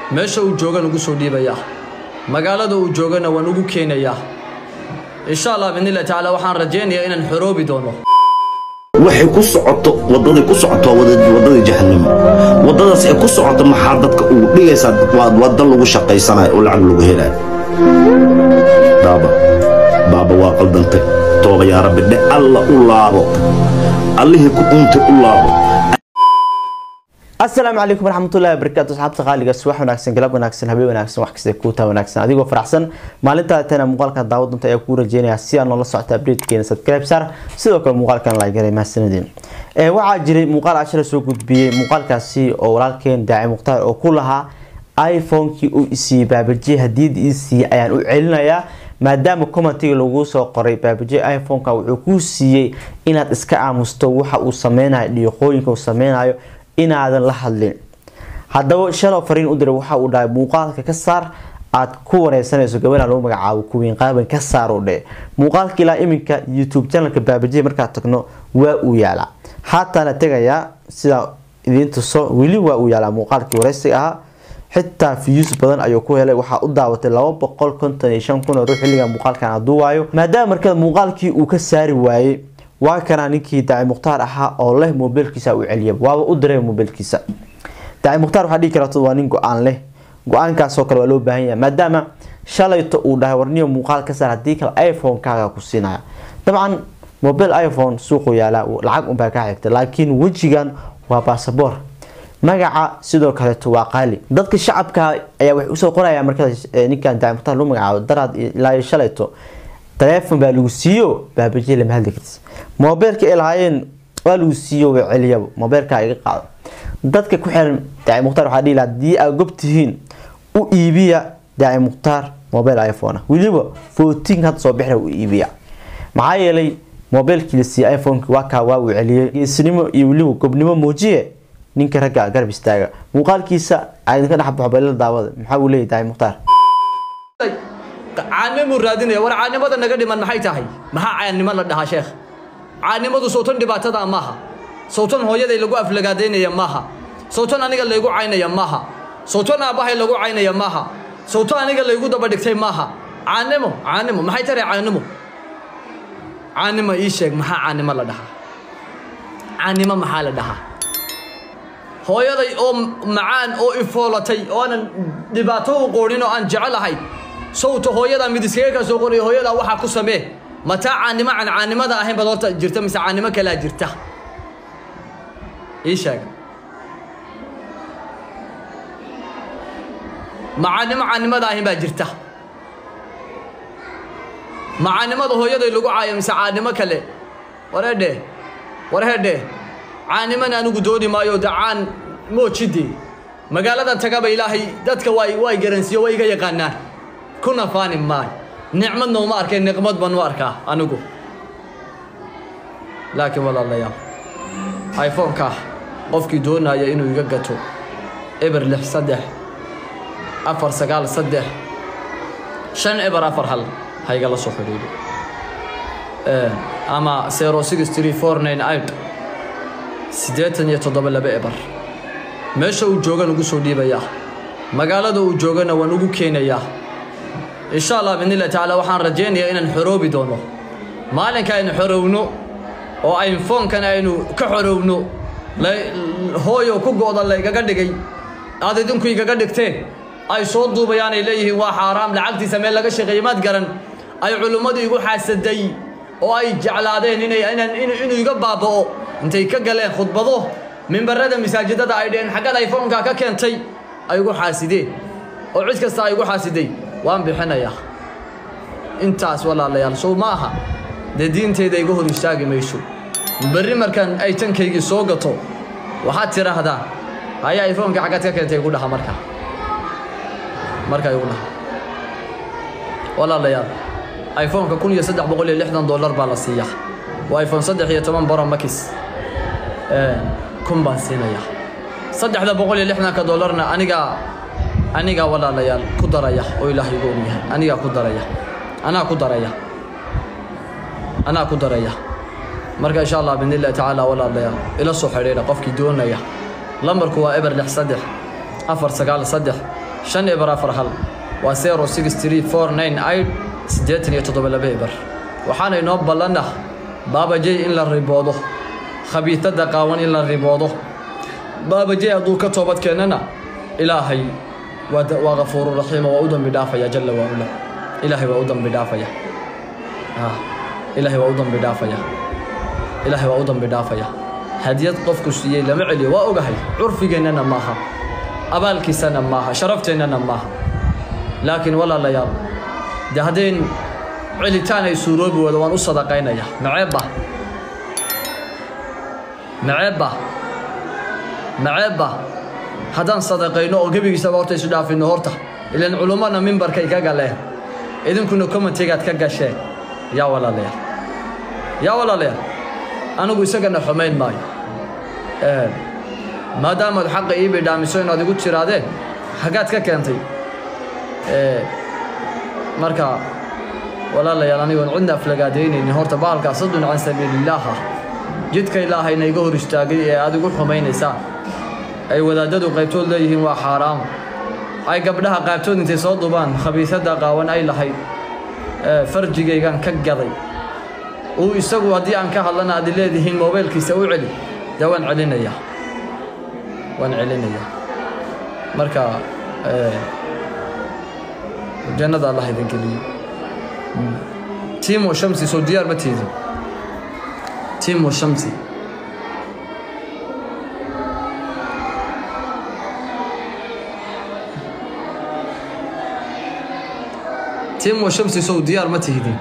meesha uu joogana ugu soo dhiibayaa magaalada uu joogana waan ugu keenayaa insha allah biidnillahi tacaala waxaan rajaynayaa inaan xoroobi doono waxay ku socoto waddaday ku socoto waa wada- waddadii jahannamo waddadaas ay ku socoto maxaa dadka ugu dhigaysaa waa wadda lagu shaqaysanayo oo lacag lagu helayo baaba baaba waa qaldantay tooba yaa rabbi dhe alla u laabo allihii ku untay u laabo asalaamu calaykum waraxmatullahi wabarakaatu asxaabta qaaliga subax wanaagsan galab wanaagsan habeen wanaagsan wax kasta kuutaa wanaagsan adigoo faraxsan maalintaa tana muuqaalkan daawad dunta ayaa kuu rajeynaya si aad noola socota updatekeena subscribe saar sidoo kale muuqaalkan lagaray mahadsanadiin ee waxaa jiray muuqaal ashara soo gudbiyey muuqaalkaasi oo walaalkeen daaci mukhtaar oo ku lahaa iphone-kii uu isiiyey baabajiye hadiyada ii siiyey ayaan u celinayaa maadaama commentiga lagu soo qoray baabajiye iphone-ka wuxuu kuu siiyey inaad iska aamusto waxa uu sameynayo dhiiqooyinka uu sameynayo inaadan la hadlin haddaba shalow fariin u diray waxa uu dhahay muuqaalka ka saar aad ku wareysanayso gabadha lagu magacaabo kuwiin qaaban ka saar u dhe muuqaalka ilaa iminka youtube channelka baabajiye markaad tagno waa uu yaalaa haataana tegayaa sidaa idiin tuso weli waa uu yaalaa muuqaalkii wareysiga ahaa xitaa views badan ayuu ku helay waxaa u daawatay laba boqol konton iyo shan kun oo ruux xilliga muuqaalkan aduu waayo maadaama markaa muuqaalkii uu ka saari waayey waa kana ninkii daaci mukhtaar ahaa oo leh mobilkiisa u celiya waaba u diray mobilkiisa daaci mukhtaar waxaa dhihi karata waa nin go-aan leh go-aankaasoo kale waa loo baahan yahay maadaama shalayto uu dhahay warniyo muuqaal ka saar haddii kale iphone-kaaga ku siinaya dabcan mobil iphone suuqu yaalaa lacag unbaa ka xigta laakiin wejigan waa basaboor magaca sidoo kaleeto waa qaali dadka shacabka ayaa waxay usoo qorayaan markaas ninkan daaci mukhtaar loo magacaabo daraad ilaa iyo shalayto taleefon baa lagu siiyo baabajiye lama hadli kartis mobeelka ay lahaayeen waa lagu siiyo way celiyaba mobeelka iga qaado dadka ku xiran daaci mukhtaar waxaa dhihi lahaa haddii aad gob tihiin u iibiya daaci mukhtaar mobile iphone ah weliba footin hadda soo bixira u iibiya maxaa yeelay mobeelkii la siiyey iphoneki waa kaa waa uu celiyey geesnimo iyo weliba gobnimo muujiye ninka ragga garab istaaga muuqaalkiisa aydinka dhex baxo balila daawada maxaa uu leeyahy daaci mukhtaar caanimuu raadinaya war caanimada naga dhiman maxay tahay maxaa caannimo la dhahaa sheekh caannimadu sowtan dhibaatada maaha sowtan hooyaday lagu aflagaadaynaya maaha sowtan aniga laygu caynaya maaha sowtan aabbahay lagu caynaya maaha sowtan aniga laygu daba dhigtay maaha caannimo caannimo maxay tahay caannimo caannimo ii sheeg maxaa caannimo la dhahaa caannimo maxaa la dhahaa hooyaday oo macaan oo ifoolatay oo aanan dhibaato u qoonin oo aan jecelahay sawta hooyadaa mid iskaga ka soo qoraya hooyadaa waxaa ku samee mataa caannimo aan caannimada ahayn baad horta jirta mise caannimo kalaa jirta ii sheeg ma caannimo caannimada ahayn baa jirta ma caannimada hooyaday lagu caayo mise caannimo kale wareedhe warhedhe caannimana anigu dooni maayo de caan moojidii magaaladan tagaba ilaahay dadka waa waa garansiiyo waa iga yaqaanaan kuna faani maayo nicmadna uma arkay niqmad baan u arkaa anigu laakiin walaalayaal iphone-ka qofkii doonaya inuu iga gato eber lix saddex afar sagaal saddex shan eber afar hal ha igala soo xidhiidho ama zero six three four nine eight siddeetan iyo toddoba laba eber meesha uu joogan ugu soo dhiibayaa magaalada uu joogana waan ugu keenayaa insha allah biidnillahi tacaala waxaan rajaynayaa inaan xoroobi doono maalinka aynu xorowno oo iphone-kan aynu ka xorowno hooyo ku go-da laygaga dhigay aad idinku igaga dhigteen ay soo duubayaan ay leeyihiin waa xaaraam lacagtiisa meel laga shaqeeyey maad garan ay culimmadu igu xaasaday oo ay jeclaadeen inay inaan inuu iga baaba'o intay ka galeen khudbado mimbarada masaajidada ay dheheen xaggad iphone-ka ka keentay ay igu xaasideen oo cid kasta ay igu xaasiday waan bixinayaa intaas walaalayaal sow ma aha dee diinteyda iga hor istaagi mayso berri markaan ay tankaygii soo gato waxaad tidhaahdaa haya iphone-ka xaggaad ka keentay igu dhaha marka markaa igu dhaha walaalayaal iphone-ka kun iyo saddex boqol iyo lixdan dollar baa la siiyaa waa iphone saddex iyo toban baro makis kun baan siinayaa saddexda boqol iyo lixdanka dollarna anigaa anigaa walaalayaal ku daraya oo ilaahay igu ogyahay anigaa ku daraya anaa ku daraya anaa ku daraya marka insha allah biidni illahi tacaala walaalayaal ila soo xidhiidha qofkii doonaya lambarku waa eber lix saddex afar sagaal saddex shan eber afar hal waa zero six three four nine eight siddeetan iyo toddoba laba eber waxaana inoo ballanah baabajey in la riboodo khabiitada qaawan in la riboodo baabajey hadduu ka toobad keennana ilaahay waa da- waa gafuuru raxiima waa u dambi dhaafaya jalla waa ula ilaahay waa u dambi dhaafaya Ah, ilaahay waa u dambi dhaafaya ilaahay waa u dambi dhaafaya hadiyad qofku siiyey lama celiyo waa ogahay curfigeennana maaha abaalkiisana maaha sharafteenana maaha laakiin walaalayaal dee haddayn celitaan ay suuroobi wado waan u sadaqaynaya maceebba maceebba maceebba haddaan sadaqayno oo gebigiisaba horta isu dhaafino horta ilan culummana mimbarkay ka galeen idinkuna commentigaad ka gasheen yaa walaalayaal yaa walaalayaal anigu isagana xumayn maayo Ee, maadaamaad xaqa ii bidhaamiso inaad igu tiraadeen xaggaad ka keentay Ee, marka walaalayaal anigoon cidna aflagaadaynaynin horta bahalkaa sadun can sabiilillaah ah jidka ilaahayna iga hor istaagay ee aad igu xumaynaysaan ay wadaadadu qaybtood leeyihiin waa xaaraam ay gabdhaha qaybtood intay soo dubaan khabiisada qaawan ay lahayd ee, farjigaygan ka gaday uu isagu haddii aan ka hadlana aad leedihiin moobeelkiisa u celi dee waan celinayaa waan celinayaa marka ee, jannada allah idin geliyo timo shamsi soo diyaar ma tiidin timo shamsi timo shamsi sow diyaar ma tihdin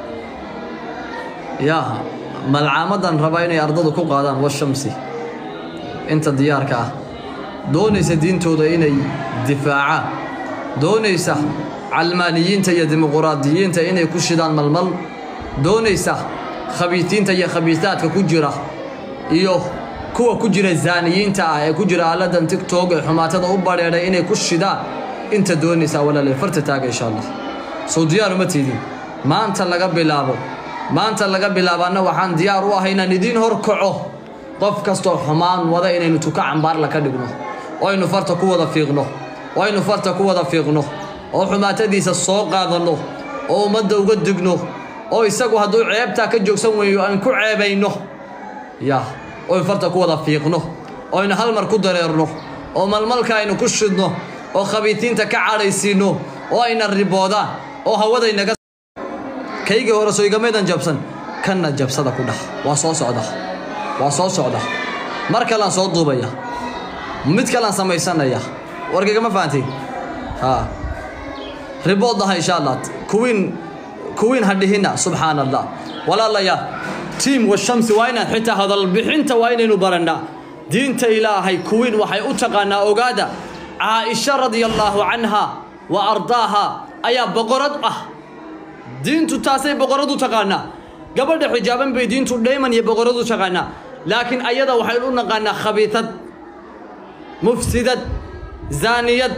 yaa malcaamadan rabaa inay ardadu ku qaadaan washamsi inta diyaarka ah doonaysa diintooda inay difaacaan doonaysa calmaaniyiinta iyo dimuquraadiyiinta inay ku shidaan malmal doonaysa khabiitiinta iyo khabiisaadka ku jira iyo kuwa ku jira zaaniyiinta ah ee ku jira aaladan tigtog ee xumaatada u badheedhay inay ku shidaan inta doonaysa walaale farta taaga insha allah soo diyaar uma tiidin maanta laga bilaabo maanta laga bilaabaana waxaan diyaar u ahay inaan idiin hor kaco qof kastoo xumaan wada inaynu tuka cambaarla ka dhigno oo aynu farta ku wada fiiqno oo aynu farta ku wada fiiqno oo xumaatadiisa soo qaadanno oo ummadda uga digno oo isagu hadduu ceebtaa ka joogsan weeyo aan ku ceebayno ya oo aynu farta ku wada fiiqno oo aynu hal mar ku dareerno oo malmalka aynu ku shidno oo khabiitiinta ka cadhaysiinno oo ayna riboodaan oo hawadaynaga kaygii hore soo igamaydan jabsan kanna jabsada ku dhah waa soo socda waa soo socda mar kalean soo duubaya mid kalean samaysanaya warkaygama fahantiin ha ribood aha insha allah kuwiin kuwiin ha dhihina subxaana allah walaalayaal tiim washamsi waa inaan xitaa hadalbixinta waa inaynu barannaa diinta ilaahay kuwiin waxay u taqaanaa ogaada caaisha radia allaahu canha wa ardaaha ayaa boqorad ah diintu taasay boqorad u taqaanaa gabadha xijaaban bay diintu dhayman iyo boqorad u taqaanaa laakiin ayada waxaynu u naqaanaa khabiitad mufsidad zaaniyad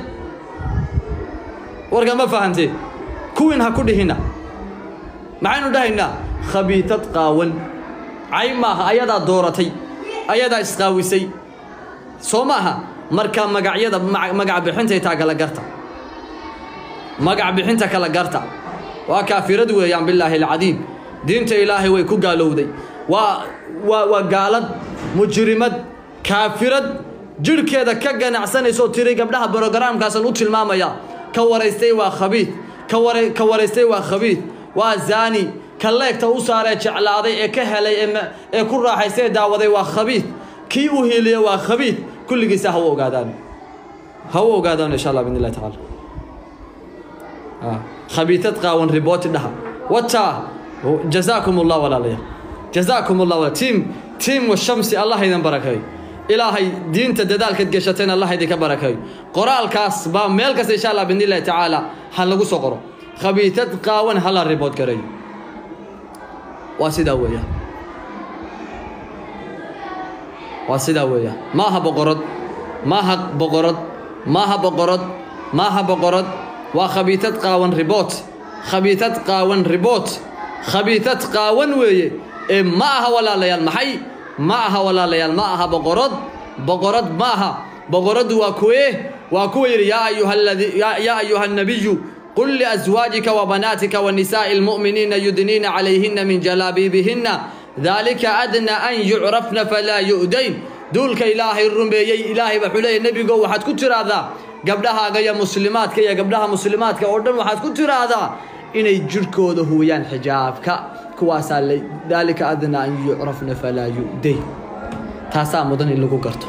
warka ma fahantee kuwiin ha ku dhihina maxaynu dhahaynaa khabiitad qaawan cay maaha ayadaa dooratay ayadaa isqaawisay soo maaha marka magacyada magac bixintay taa kala garta magac bixinta kala garta waa kaafirad weeyaan bilaahi alcadiim diinta ilaahay way ku gaalowday waa waa waa gaalad mujrimad kaafirad jidhkeeda ka ganacsanaysoo tiri gabdhaha brogaraamkaasan u tilmaamaya ka waraystay waa khabiid ka wara ka waraystay waa khabiid waa zaani ka leegta u saaree jeclaaday ee ka helay ee ee ku raaxaystay ee daawaday waa khabiid kii u hiiliya waa khabiid kulligiisa ha u ogaadaan ha u ogaadaan insha allah bidn illahi tacaala khabiitad qaawan ribooti dhaha wataa jazaakum allah walaalayaal jazaakum allah walaal tiim tiim washamsi allah idin barakeeyo ilaahay diinta dadaalkaad gashateen allah idinka barakeeyo qoraalkaas baa meel kasta insha allah bidn illahi tacaala ha lagu soo qoro khabiitad qaawan hala ribood gareeyo waa sidaa weeyaan waa sidaa weeyaan maaha boqorad maaha boqorad maaha boqorad maaha boqorad waa khabiitad qaawan riboot khabiitad qaawan riboot khabiitad qaawan weeye ee ma aha walaalayaal maxay ma aha walaalayaal ma aha boqorad boqorad ma aha boqoraddu waa kuwee waa kuwa yidhi yaa ayuha alladii yaa yaa ayuha annabiyu qul liazwaajika wabanaatika wanisaa'i almu'miniina yudniina calayhinna min jalaabiibihinna dalika adna an yucrafna falaa yu'dayn duulka ilaahay rumeeyey ilaahay wuxuu leeyahy nebigo waxaad ku tiraahdaa gabdhahaaga iyo muslimaadka iyo gabdhaha muslimaadka oo dhan waxaad ku tiraahdaa inay jirhkooda huwiyaan xijaabka kuwaasaa le daalika adna an yucrafna falaa yu'dayn taasaa mudan in lagu garto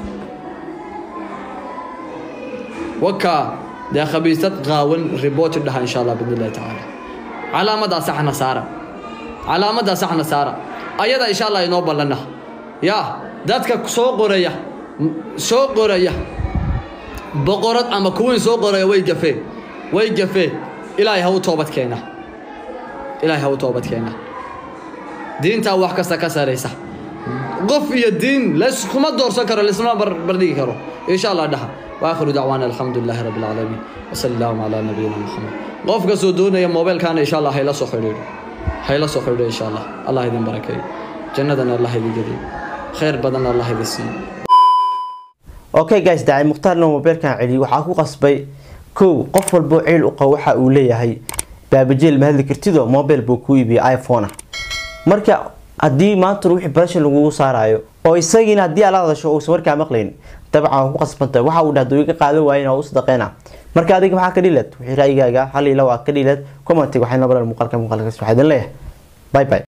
wakaa dee khabiisad qaawan ribooti dhaha insha allah bidn illahi tacaala calaamadaa saxna saara calaamadaa saxna saara ayada insha allah inoo ballana yaa dadka soo qoraya soo qoraya boqorad ama kuwiin soo qoraya way gafeen way gafeen ilaahay ha u toobad keena ilaahay ha u toobad keena diintaa wax kasta ka saraysa qof iyo diin layskuma doorsan karo laysma bardhigi karo insha allah dhaha واخر دعوانا الحمد لله رب العالمين وصلى الله على نبينا محمد قف كسو دونيا موبايل كان ان شاء الله هيلا سو خيريرو هيلا سو خيريرو ان شاء الله الله يدين بركه جنتنا الله يدين جدي خير بدن الله يدين سي okay guys dacay mukhtaarna mobeelkan celiy waxaa ku qasbay kow qof walbo ciil u qabo waxa uu leeyahay baabajeel ma hadli kartido mobile buu ku iibiyay iphone ah marka haddii maanta wixii barasha lagugu saarayo oo isagiina haddii aad la hadasho uusan markaa maqlayn dabcan waa ku qasbantahay waxa uu dhahdo iga qaadan waayen oo u sadaqeyna marka adiga maxaa ka dhilad wixii ra'yigaaga hal ila waa ka dhilad commentiga waxay nabalan muuqaalka muuqaalkaas waxaa idin leeyahay bye bye